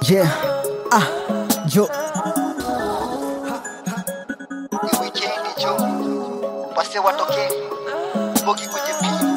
Yeah. Ah, jo. ni wikendi jo wase watoke bogi kujipima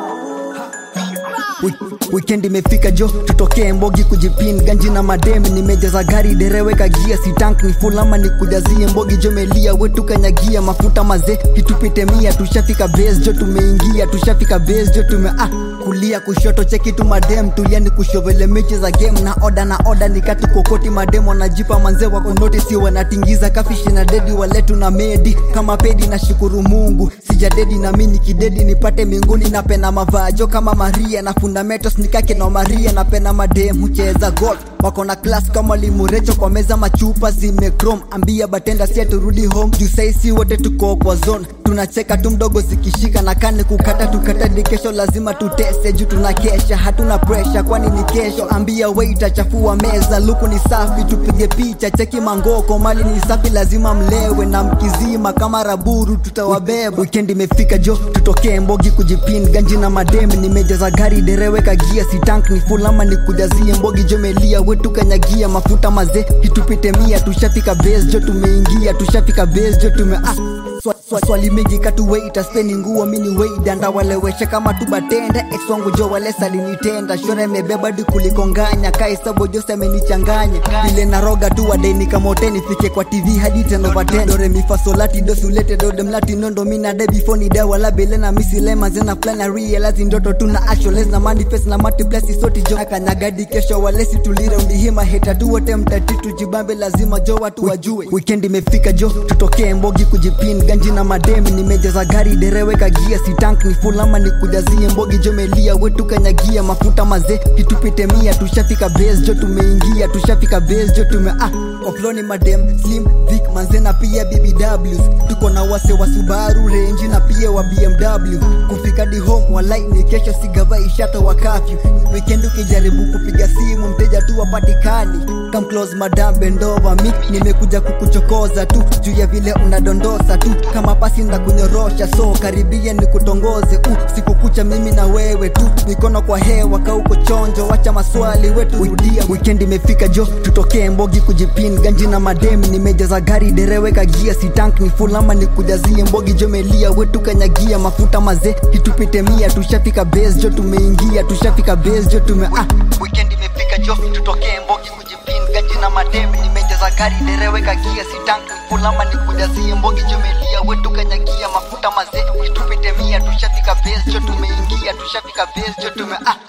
Wi- Weekend imefika jo, tutokee Mbogi kujipin ganji na mademi, nimejaza gari dereweka gia, si tank ni full ama nikujazie Mbogi jo melia wetu kanyagia mafuta maze, kitupite mia, tushafika base jo, tumeingia tushafika base jo, tume ah kulia kushoto cheki tu madem tulia ni kushovele mechi za game na oda na oda nikati kokoti madem wanajipa manze wako notice wanatingiza kafishi na dedi waletu na medi kama pedi na shukuru Mungu sijadedi na mimi kidedi nipate mbinguni napenda mavajo kama Maria na fundamentos nikake na Maria napenda madem hucheza golf wako na class kama limurecho kwa meza machupa zimekrom ambia batenda sia turudi home juu saisi wote tuko kwa zone tunacheka tu mdogo zikishika na kani kukata tukata di kesho lazima tutese juu tunakesha hatuna pressure kwani ni kesho ambia waiter chafua meza luku ni safi tupige picha cheki mangoko mali ni safi lazima mlewe na mkizima kama raburu tutawabeba weekend imefika jo tutokee mbogi kujipin ganji na madem nimejaza gari dereweka gia si tank ni full ama nikujazie mbogi jo melia wetu kanyagia mafuta maze hitupite mia tushafika base jo tumeingia tushafika base jo tume ah Swa- swa- swali mingi katuweita speni nguo mini weida ndawalewesha kama tubatende ex wangu jo wale salinitenda shore imebeba di kuliko nganya kaisabo jose amenichanganya vile naroga tu wadeni kamote nifike kwa tv hadi tenovaten dore mifasolati dosulete dode mlati nondo mina de before ni dawa la bele na misilema zena plan na realize ndoto tuna actualize na manifest na multiplex soti jo akanyagadi kesho walesi tulire undihima heta tu wote mtatitu jibambe lazima jo watu wajue weekend imefika jo tutokee mbogi kujipin ganji na mademi nimejaza gari dereweka gia si tank ni full ama nikujazie mbogi jo melia wetu kanyagia mafuta maze kitupite mia tushafika base jo tumeingia tushafika base jo tume ah ofloni madem slim vic manze na pia bbws tuko na wase wa subaru range na pia wa bmw kufika di home walai ni kesho sigava ishata wa kafyu weekend ukijaribu kupiga simu mteja tu wapatikani come close madam bendova mi nimekuja kukuchokoza tu juu ya vile unadondosa tu kama pasi ndakunyorosha so karibia nikutongoze uh, siku kucha mimi na wewe tu mikono kwa hewa kauko chonjo wacha maswali wetu rudia weekend imefika jo tutokee mbogi kujipin ganji na mademi nimejaza gari dereweka gia si tank ni full ama nikujazie mbogi jo melia wetu kanyagia mafuta maze hitupite mia tushafika base jo tumeingia tushafika base jo tume ah weekend imefika jo tutokee mbogi kujipin ganji na mademi nimejaza gari dereweka gia si tank ni full ama nikujazie mbogi jo melia wetu kanyagia mafuta maze hitupite mia tushafika base jo tumeingia tushafika base jo tume ah